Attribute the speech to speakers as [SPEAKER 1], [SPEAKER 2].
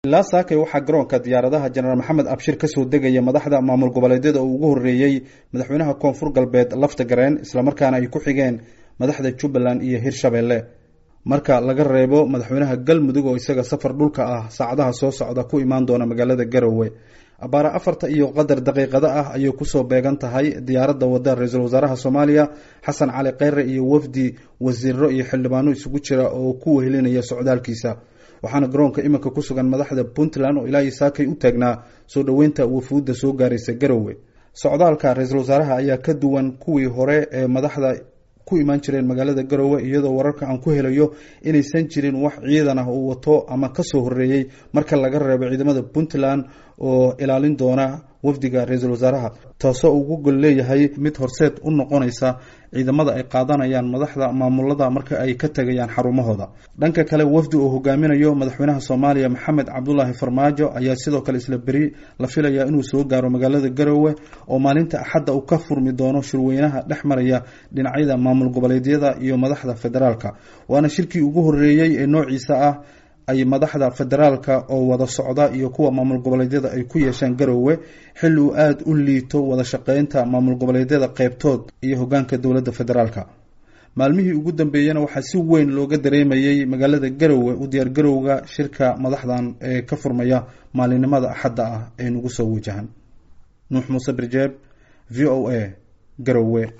[SPEAKER 1] ilaa saakay waxaa garoonka diyaaradaha jenaraal maxamed abshir kasoo degaya madaxda maamul goboleedyada uu ugu horreeyey madaxweynaha koonfur galbeed lafta gareen islamarkaana ay ku xigeen madaxda jubbaland iyo hirshabelle marka laga reebo madaxweynaha galmudug oo isaga safar dhulka ah saacadaha soo socda ku imaan doona magaalada garowe abaare afarta iyo qadar daqiiqado ah ayay kusoo beegan tahay diyaaradda wadda ra-iisul wasaaraha soomaaliya xasan cali kheyre iyo wafdi wasiiro iyo xildhibaano isugu jira oo ku wehelinaya socdaalkiisa waxaana garoonka iminka ku sugan madaxda puntland oo ilaa saakay u taagnaa soo dhoweynta wafuudda soo gaaraysa garowe socdaalka ra-iisul wasaaraha ayaa ka duwan kuwii hore ee madaxda ku imaan jireen magaalada garowe iyadoo wararka aan ku helayo inaysan jirin wax ciidan ah uu wato ama kasoo horeeyey marka laga reebo ciidamada puntland oo ilaalin doona wafdiga ra-iisul wasaaraha taasoo ugu gol leeyahay mid horseed u noqonaysa ciidamada ay qaadanayaan madaxda maamulada marka ay ka tegayaan xarumahooda dhanka kale wafdi uu hogaaminayo madaxweynaha soomaaliya maxamed cabdulaahi farmaajo ayaa sidoo kale isla beri la filayaa inuu soo gaaro magaalada garowe oo maalinta axadda uu ka furmi doono shirweynaha dhex maraya dhinacyada maamul goboleedyada iyo madaxda federaalka waana shirkii ugu horeeyey ee noociisa ah ay madaxda federaalka oo wada socda iyo kuwa maamul goboleedyada ay ku yeeshaan garowe xilli uu aada u liito wada shaqeynta maamul goboleedyada qeybtood iyo hogaanka dowladda federaalka maalmihii ugu dambeeyena waxaa si weyn looga dareemayey magaalada garowe u diyaar garowga shirka madaxdan ee ka furmaya maalinimada axadda ah ee nagu soo wajahan nuux muuse birjeeb v o a garowe